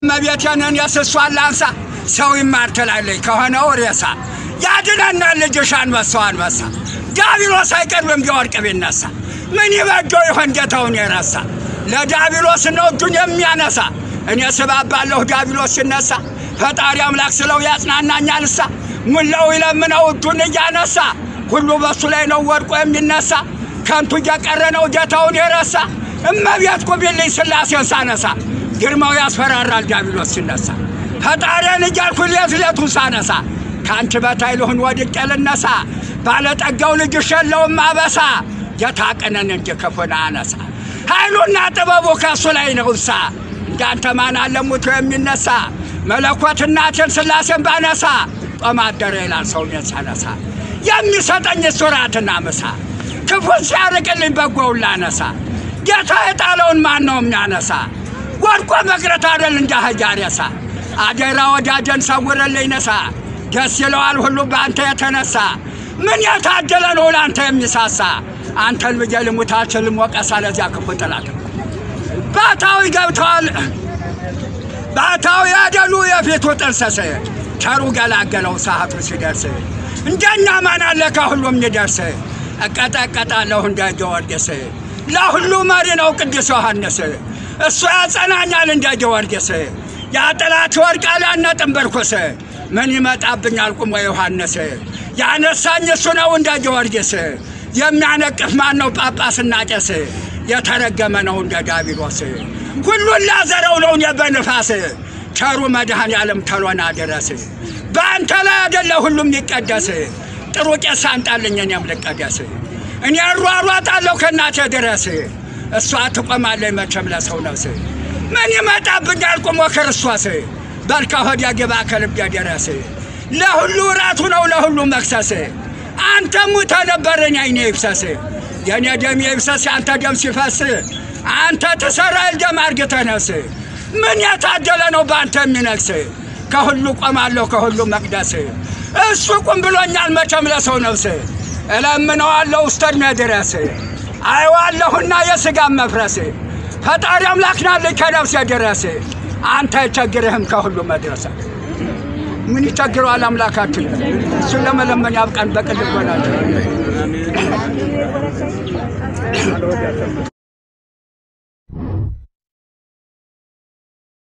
እመቤቴንን የስሷን ላንሳ ሰው ይማር ትላለች ከሆነው ሬሳ ያድነናል ልጅሽ አንበሳው አንበሳ ዲያብሎስ አይቀርብም ቢወድቅ ቢነሳ ምን ይበጀው ይሆን ጌታውን የረሳ ለዲያብሎስ ነው እጁን የሚያነሳ እኔ ስባባለሁ ዲያብሎስ ሲነሳ ፈጣሪ አምላክ ስለው ያጽናናኛልሳ ሙላው ይለምነው እጁን እያነሳ ሁሉ በሱ ላይ ነው ወድቆ የሚነሳ ከንቱ እየቀረ ነው ጌታውን የረሳ እመቤት ቁቢልኝ ስላሴን ሳነሳ ግርማው ያስፈራራል ዲያብሎስ ሲነሳ ፈጣሪን እያልኩ ሌት ሌቱን ሳነሳ ከአንቺ በታይ ልሁን ወድቄ ልነሳ ባለጠጋው ልጅሽ የለውም አበሳ ጌታ ቀነን እንጂ ክፉን አነሳ ኃይሉና ጥበቡ ከእሱ ላይ ነውሳ እንዳንተ ማን አለ ሙቶ የሚነሳ መለኮት እናቴን ስላሴን ባነሳ ጦም አደረ ይላል ሰውኔን ሳነሳ የሚሰጠኝ ሱራትና ምሳ ክፉን ሲያርቅልኝ በጎውን ላነሳ ጌታ የጣለውን ማን ነው የሚያነሳ ወድቆ መቅረት አደል እንደ አህያ ሬሳ አደራ ወዳጀን ሰውርልኝ ነሳ ደስ ይለዋል ሁሉ በአንተ የተነሳ ምን የታደለ ነው ለአንተ የሚሳሳ አንተን ብዬ ልሙት አልችልም ወቀሳ ለዚያ ክፉ ጥላት ባታዊ ገብተዋል ባታዊ ያደሉ የፊቱ ጥንስስ ቸሩ ገላገለው ሰዓቱ ሲደርስ እንደኛ ማን አለ ከሁሉም ይደርስ እቀጠቀጣለሁ እንደ ጊዮርጊስ ለሁሉ መሪ ነው ቅዱስ ዮሐንስ እሱ ያጸናኛል እንደ ጊዮርጊስ ያጠላት ወድቃል ያነጥን በርኩስ ምን ይመጣብኛል ቁሞ ዮሐንስ ያነሳኝ እሱ ነው እንደ ጊዮርጊስ የሚያነቅፍ ማን ነው ጳጳስና ቄስ የተረገመ ነው እንደ ዳቢሎስ ሁሉን ላዘረው ነው እኔ በንፋስ ቸሩ መድኃኔ ዓለም ተሎና ድረስ በአንተ ላይ አደለ ሁሉም ይቀደስ ጥሩ ቄስ አንጣልኝ እኔም ልቀደስ እኔ እሯሯጣለሁ ከእናቴ ድረስ እሷ ትቆማለች መቼም ለሰው ነፍስ ምን ይመጣብኛል ቁሞ ክርስቶስ በልካ ሆድ ግባ ከልቤ ድረስ ለሁሉ እራቱ ነው ለሁሉ መክሰስ አንተ ሙተ ነበር እኔ አይኔ ይፍሰስ የእኔ ደም ይፍሰስ የአንተ ደም ሲፈስ አንተ ትሰራል ደም አርግተህ ነፍስ ምን የታደለ ነው በአንተ የሚነግስ ከሁሉ ቆማለሁ ከሁሉ መቅደስ እሱ ቁም ብሎኛል መቼም ለሰው ነፍስ እለምነዋለሁ እስከ ዕድሜ ድረስ አይዋለሁና የሥጋም መፍረስ ፈጣሪ አምላክ ናልኝ ከነፍሴ ድረስ አንተ አይቸግርህም ከሁሉ መድረስ ምን ይቸግረዋል አምላካችን እሱን ለመለመን ያብቃን በቅን ልቦናችን